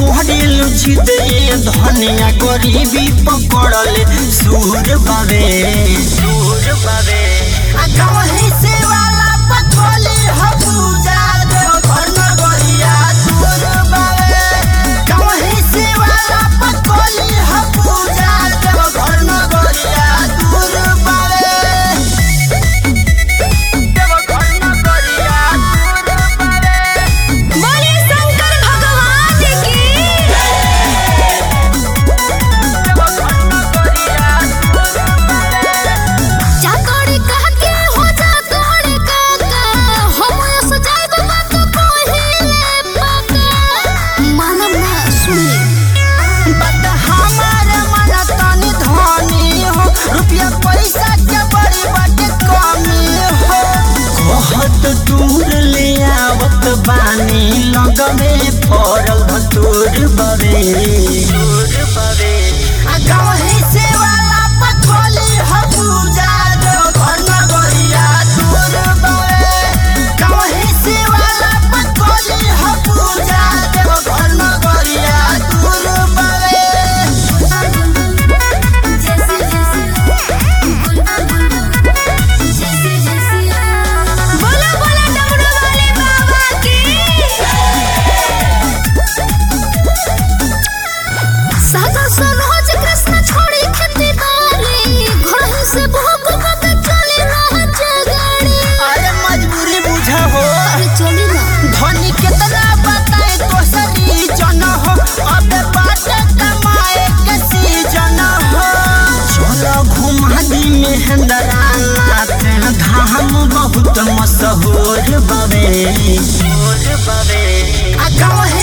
कोहरेलु जिदे धनिया गरीबी पकड़ले सूर बावे सूर बावे आ कहीं से वाला पकड़ले हबूजा देव घर न गरिया सूर बावे कहीं से वाला पकड़ले हबूजा देव घर न गरिया दूर बावे देव घर न गरिया दूर बावे बोले शंकर भगवान की जातोड़ी कह के हो जातोड़ी काका हम ऐसे जाइब बात कहिले पाका मानम ना सुनी बट हमार मन तनी धनी हो रुपया पैसा के बड़ी बड़ी कमी हो कहत दूर ले आवत बानी लगमे पड़ल भतूर बवे दूर बवे आ गाँव से वाला पथोली हबूजा जो घर न गरिया दूर बवे गाँव से वाला पथोली हबूजा जो घर न गरिया दूर बवे जैसे जैसे जैसे जैसे बोला बोला डमरू वाले बाबा की सादा सरोज कृष्ण छोड़ी खेती बारी घर से भोग भोग चली रह जगाड़ी अरे मजबूरी बुझा हो अरे चली ना धनी कितना बताए तो सरी जन हो अबे बाटे कमाए के सीजन हो चलो घुमा दी मेहंदरा नाथ धाम बहुत मशहूर बवे आ गाँव